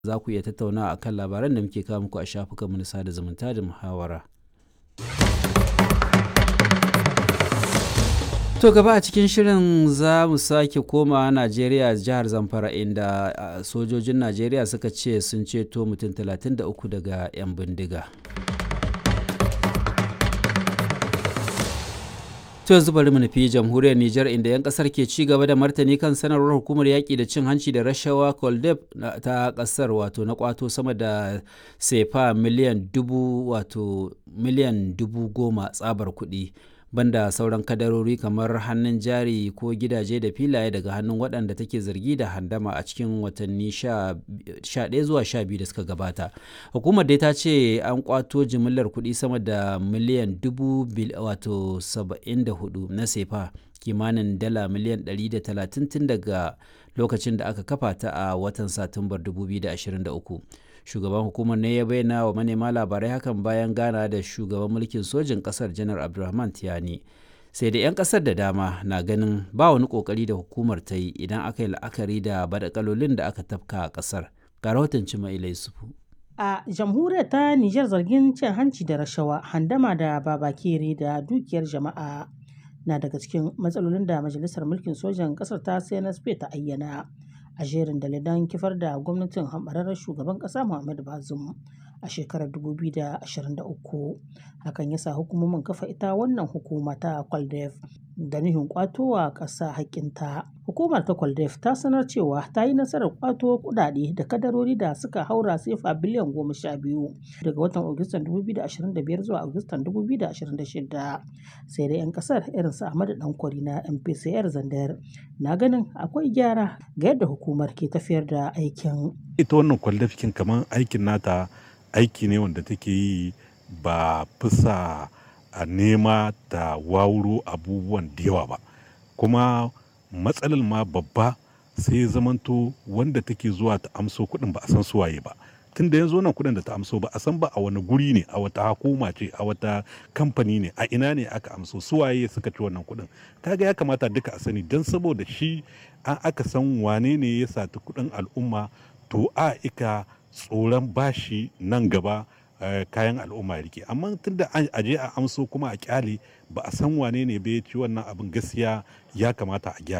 za ku iya tattauna a kan labaran da muke kawo muku a shafukanmu na sada zumunta da muhawara. To gaba a cikin shirin za mu sake koma Najeriya jihar Zamfara inda sojojin Najeriya suka ce sun ceto mutum 33 daga 'yan bindiga. To yanzu bari mu nufi jamhuriyar Nijar inda 'yan kasar ke ci gaba da martani kan sanarwar hukumar yaƙi da cin hanci da rashawa Koldeb ta kasar wato na kwato sama da sefa miliyan dubu wato miliyan dubu goma tsabar kuɗi. banda sauran kadarori kamar hannun jari ko gidaje da filaye daga hannun waɗanda take zargi da handama a cikin watanni 11 zuwa 12 da suka gabata hukumar dai ta ce an kwato jimillar kuɗi sama da miliyan dubu wato 74 na sefa kimanin dala miliyan 130 tun daga lokacin da aka kafa ta a watan satumbar 2023 shugaban hukumar ne ya bayyana wa manema labarai hakan bayan gana da shugaban mulkin sojin kasar janar abdulrahman tiyani sai da 'yan kasar da dama na ganin ba wani kokari da hukumar ta yi idan aka yi la'akari da badakalolin da aka tafka a kasar ga rahoton cima ilai sufu a jamhuriyar ta nijar zargin cin hanci da rashawa handama da babakere da dukiyar jama'a na daga cikin matsalolin da majalisar mulkin sojan kasar ta cnsp ta ayyana a jerin dalilan kifar da gwamnatin hambararren shugaban kasa Muhammadu Bazum a shekarar 2023 hakan ya sa hukumomin kafa ita wannan hukuma ta kwaldef da nuhin kwatowa ƙasa haƙƙinta hukumar ta kwaldef ta sanar cewa ta yi nasarar kwato kudade da kadarori da suka haura sefa biliyan goma sha biyu daga watan agustan 2025 zuwa agustan 2026 sai dai 'yan kasar irin su ahmadu dankwari na mpcr zandar na ganin akwai gyara ga yadda hukumar ke tafiyar da aikin ita wannan kwaldafikin kamar aikin nata aiki ne wanda take yi ba fisa a nema ta wawuro abubuwan da yawa ba kuma matsalar ma babba sai zamanto wanda take zuwa ta amso kuɗin ba a san suwaye ba tun da yanzu wannan kuɗin da ta amso ba a san ba a wani guri ne a wata hukuma ce a wata kamfani ne a ina ne aka amso suwaye suka ci wannan kuɗin kaga ya kamata duka a sani don saboda shi an aka san wane ne ya sati kuɗin al'umma to a ika tsoron bashi nan gaba kayan al'umma rike amma tunda a je a amso kuma a kyale ba a san wane ne bai ci wannan abin gaskiya ya kamata a gyara